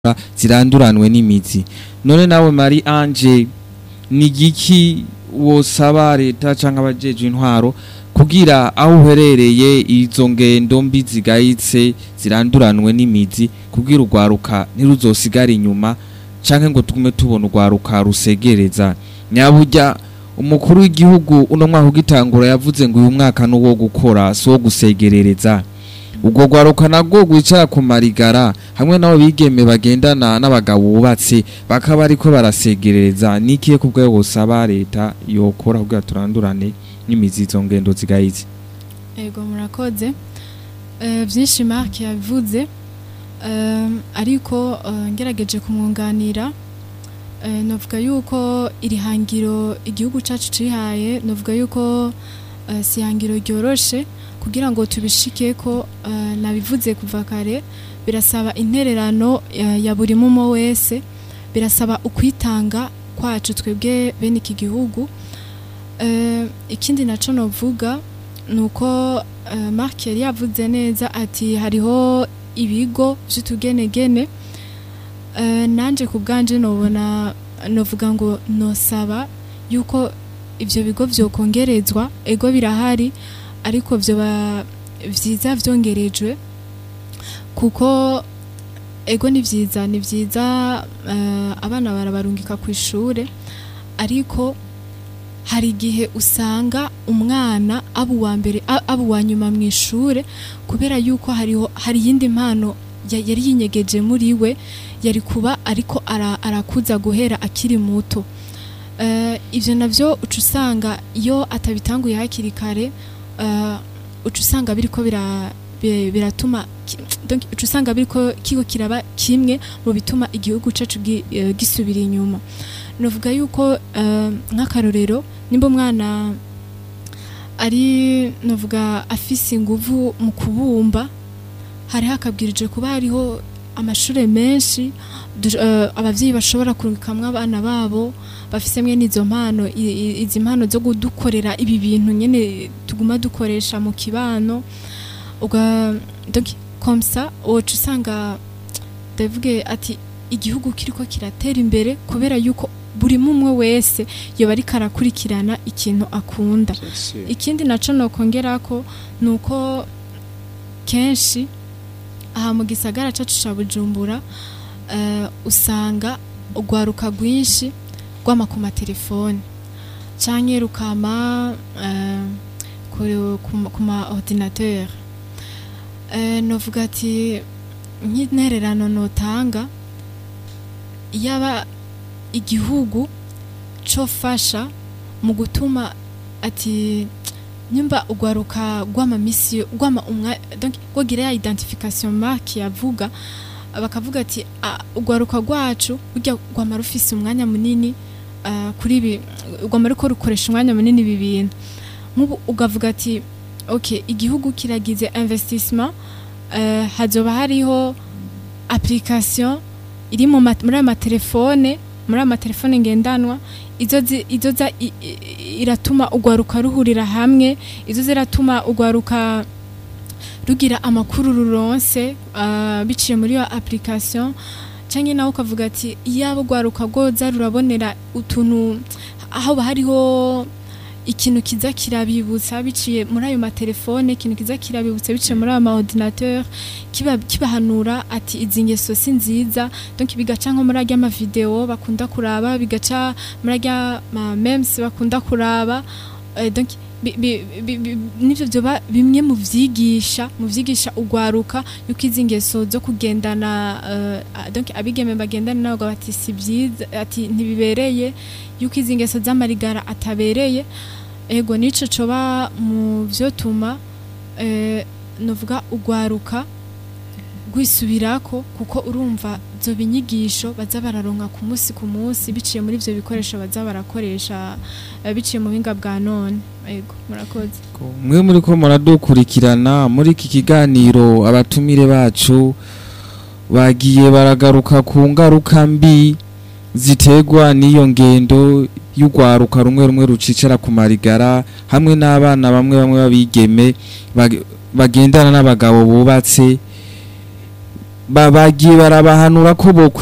ziranduranwe n'imizi none nawe Marie Ange ni giki wosaba leta canke abajejwe intwaro kugira aho uherereye izo ngendo mbi zigayitse ziranduranwe n'imizi kugira urwaruka ntiruzosigare inyuma canke ngo tugume tubona urwaruka rusegereza nyaburya umukuru w'igihugu uno mwaka ugitangura yavuze ngo uyu mwaka n'uwo gukora si uwo gusegerereza ubwo rwaruka nabwo rwicara ku marigara hamwe n'abo bigeme bagendana n'abagabo bubatse bakaba ariko barasegerereza n'ikihe ku bwayo busaba leta yokora kugira turandurane n'imizi izo ngendo zigayitse ego murakoze Eh, byinshi mark yabivuze Eh, ariko eh, ngerageje kumwunganira eh, novuga yuko iri hangiro igihugu cacu cihaye novuga yuko eh, si ihangiro ryoroshe kugira ngo tubishike ko eh, nabivuze kuva kare birasaba intererano eh, ya buri mumo wese birasaba ukwitanga kwacu twebwe bene iki gihugu Eh, ikindi naco novuga nuko uh, Mark yari yavuze neza ati hariho ibigo vy'utugenegene uh, nanje ku bwanje nobona novuga ngo nosaba yuko ivyo bigo vyokongerezwa ego birahari ariko vyoba vyiza vyongerejwe kuko ego ni vyiza ni vyiza uh, abana barabarungika ku ishure ariko hari igihe usanga umwana aba uwa mbere a- aba uwa nyuma mu ishure kubera yuko hariho hari iyindi mpano ya- yari yinyegeje muri we yari kuba ariko ara- arakuza guhera akiri muto Eh, ivyo navyo uca usanga iyo atabitanguye hakiri kare eh, uca usanga biriko bira bi- biratuma ki- donc uca usanga biriko kiko kiraba kimwe mu bituma igihugu cacu gi- eh, gisubira inyuma novuga yuko eh, nk'akarorero nimba umwana ari novuga afise inguvu mu kubumba hari hakabwirije kuba hariho amashure menshi du- eh, abavyeyi bashobora kurungikamwo abana babo bafise mwene izo mpano i- i- izi mpano zo kudukorera ibi bintu nyene tuguma dukoresha mu kibano uga donc comme ça woca usanga ndavuge ati igihugu kiriko kiratera imbere kubera yuko buri mumwe wese yoba ariko arakurikirana ikintu akunda ikindi naco nokongerako nuko kenshi aha mu gisagara cacu ca bujumbura eh, usanga urwaruka rwinshi rwama ku matelefone canke rukama eh, ku- ku- ku ma ordinateur Eh, novuga ati nk'intererano notanga yaba igihugu cofasha mu gutuma ati nyumba ugwaruka gwama misi gwama umwa donc gwogira ya identification mark yavuga bakavuga ati "Ah, ugwaruka rwacu burya gwama rufise umwanya munini ah, kuri ibi gwama ruko rukoresha umwanya munini ibi bintu nk'ubu ugavuga ati ok igihugu kiragize investissement eh, hazoba hariho application iri mu ma- muri aya matelefone muri aya matelefone ngendanwa izo zi- izo za i- i- iratuma ugwaruka ruhurira hamwe izo ziratuma ugwaruka rugira amakuru ruronse ah, biciye muri iyo application canke nawe ukavuga ati iyaba ugwaruka rwoza rurabonera utuntu aho hariho ikintu kiza kirabibutsa biciye muri ayo matelefone ikintu kiza kirabibutsa biciye muri ayo ma ordinateur kiba kibahanura ati izi ngeso si nziza donc bigaca nko muri arya mavideo bakunda kuraba bigaca muri arya ma memes bakunda kuraba eh, donc bi- bi- bi- bi- nivyo vyoba bimwe mu vyigisha mu vyigisha ugwaruka yuko izi ngeso zo kugendana eh, ah, donc abigeme bagendana nabo bati si vyiza ati ntibibereye yuko izi ngeso z'amarigara atabereye ego nico coba mu vyotuma eh, novuga ugwaruka rwisubirako kuko urumva zo binyigisho baza bararonka ku munsi ku munsi biciye muri ivyo bikoresho baza barakoresha eh, biciye mu buhinga bwa none ego murakoze mwe muri ko muradukurikirana muri iki kiganiro abatumire bacu bagiye baragaruka ku ngaruka mbi ziterwa n'iyo ngendo y'urwaruka rumwe rumwe rucicara ku marigara hamwe n'abana bamwe bamwe babigeme bag- bagendana n'abagabo bubatse ba- bagiye barabahanura ko bo